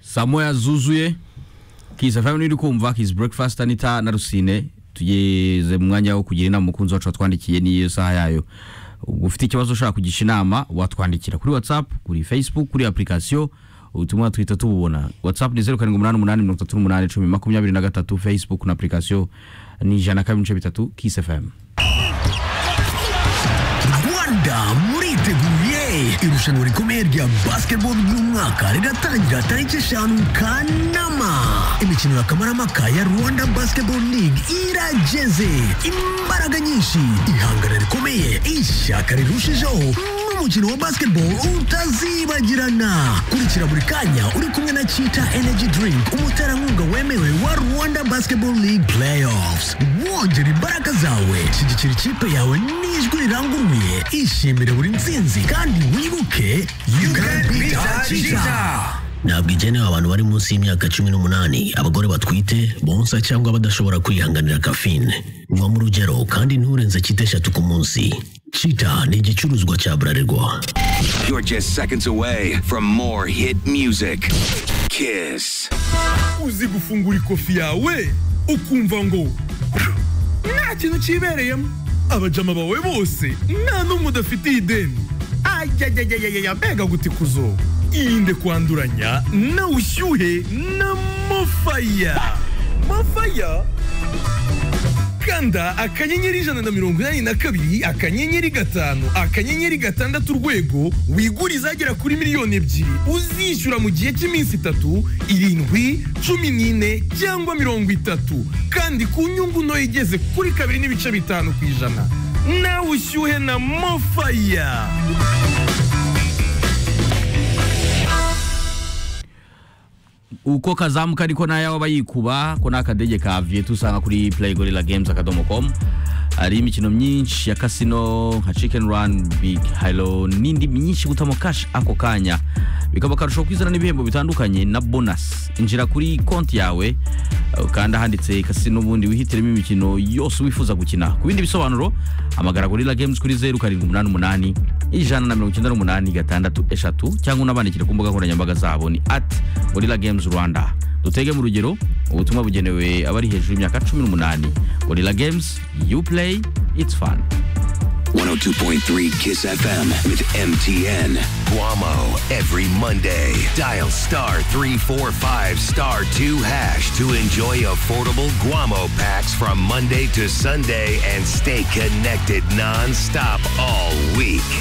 saa moya zuzuye kiza family uri kumva his breakfast anita na rusine tugeze mu mwanya wo kugira inama umukunzi wacu watwandikiye n'iyo saha yayo ufite ikibazo ushaka kugisha inama watwandikira kuri whatsapp kuri facebook kuri application ubutumwa twita tububona whatsapp ni zeru karindwi umunani umunani mirongo itatu n'umunani icumi makumyabiri na gatatu facebook na application ni ijana na kabiri n'ibice bitatu kiss fm rwanda muriteguye irushanwa rikomeye rya basketball ry'umwaka riratangira tariki eshanu kanama imikino ya kamaramaka ya rwanda basketball league irageze imbaraga nyinshi ihangana rikomeye ishyaka rirushijeho n'umukino wa basketball utazibagirana kurikira buri kanya uri kumwe na chita energy drink umuterankunga wemewe wa rwanda basketball league playoffs wongera imbaraga zawe shyigikira ikipe yawe n'ijwi riranguruye ishimire buri nsinzi kandi wibuke you can beat chita ntabwo igenewe abantu bari munsi y'imyaka cumi n'umunani abagore batwite bonsa cyangwa badashobora kwihanganira kafine vamo urugero kandi nturenze cyita eshatu ku munsi cita ni igicuruzwa cya burarirwa You're just seconds away from more hit music. Kiss. uzi gufungura ikofi yawe ukumva ngo nta kintu cyibereyemo abajama bawe bose nta n'umwe udafitiye ideni ayayayayaya mbega gutikuzo irinde kwanduranya na ushyuhe na mofaya mofaya kanda akanyenyeri ijana na mirongo inani na kabiri akanyenyeri gatanu akanyenyeri gatandatu urwego wigure izagera kuri miliyoni ebyiri uzishyura mu gihe cy'iminsi itatu irindwi cumi n'ine cyangwa mirongo itatu kandi ku nyungu ntoya igeze kuri kabiri n'ibice bitanu ku ijana nawe ushyuhe na mofaya uko kazamuka ariko nayo aba yikuba ko ni akadege ka viyetu usanga kuri playigorilla games akadomo com hari imikino myinshi ya kasino nka chicken run big halo n'indi myinshi gutamo cash ako kanya bikaba akarusho kwizana n'ibihembo bitandukanye na bonus injira kuri konti yawe eh, kanda handitse kasino ubundi wihitiremo imikino yose wifuza gukina ku bindi bisobanuro hamagara gorilla games kuri zeru karindwi umunani umunani ijana na mirongo icyenda n'umunani gatandatu eshatu cyangwa unabandikire ku mbuga nkoranyambaga zabo ni at gorilla games rwanda dutege mu rugero ubutumwa bugenewe abari hejuru y'imyaka cumi n'umunani gorilla games you play it's fun 102.3 Kiss FM with MTN. Guamo every Monday. Dial star 345 star 2 hash to enjoy affordable Guamo packs from Monday to Sunday and stay connected nonstop all week.